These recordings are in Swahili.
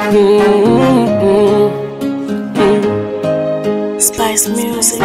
Mm-mm. Spice Music.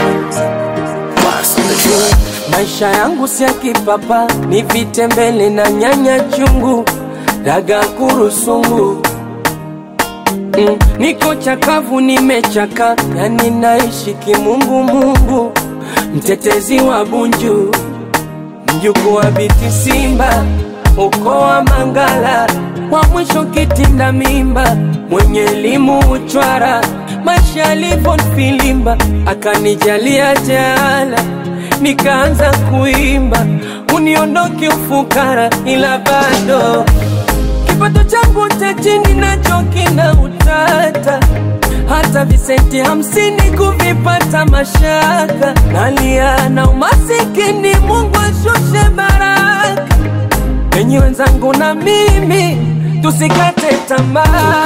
Maisha yangu si ya kipapa, ni vitembele na nyanya chungu, daga kurusungu. Mm, niko chakavu, nimechaka, yani naishi kimungu mungu, mtetezi wa Bunju, mjukuu wa Biti Simba, ukoo wa Mangala, wa mwisho kitinda mimba, mwenye elimu uchwara, maisha yalivyonifilimba, akanijalia jaala nikaanza kuimba, uniondoke ufukara, ila bado kipato changu cha chini nacho kina utata, hata visenti hamsini kuvipata mashaka, nalia na umasikini, Mungu ashushe baraka enyi wenzangu na mimi tusikate tamaa,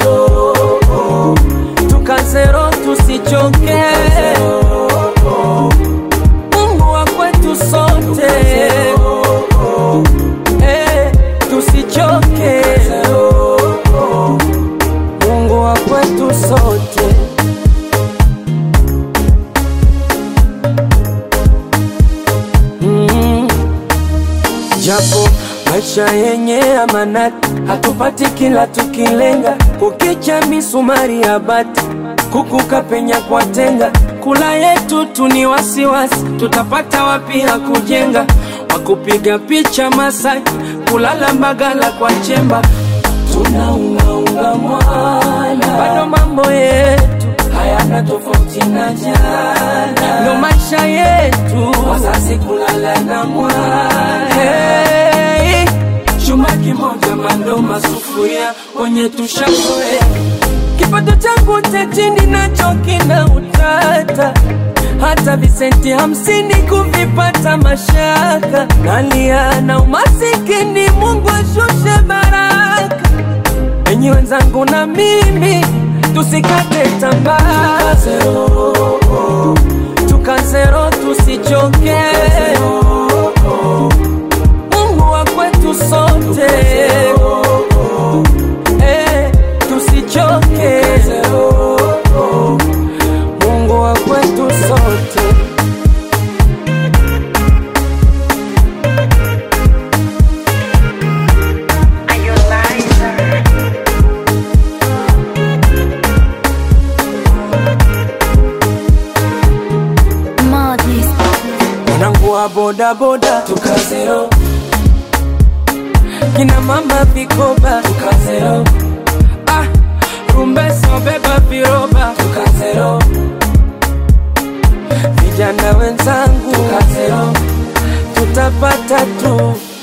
tukazero tusichoke, Mungu wa kwetu sote, eh, tusichoke, Mungu wa kwetu sote. Mm. Japo maisha yenye amanati, hatupati kila tukilenga, kukicha misumari ya bati, kukuka penya kwa tenga, kula yetu tu ni wasiwasi, tutapata wapi ya kujenga, wakupiga picha Masai, kulala Mbagala kwa chemba, tunaungaunga mwana, bado mambo yetu hayana tofauti na jana, ndo maisha yetu, wazazi kulala na mwana hey, chuma kimoja mando masufuria wenye tushazoea, kipato changu cha chini nacho kina utata, hata visenti hamsini kuvipata mashaka, nalia na umasikini, Mungu ashushe baraka enyi wenzangu na mimi tusikate tamaa, tukazero tusichoke, Mungu wa kwetu sote, eh, tusichoke, Mungu wa kwetu sote. Madness. Mwanangu wa bodaboda tukazero, kina mama vikoba tukazero, ah, rumbeso beba viroba tukazero, vijana wenzangu tukazero, tutapata tu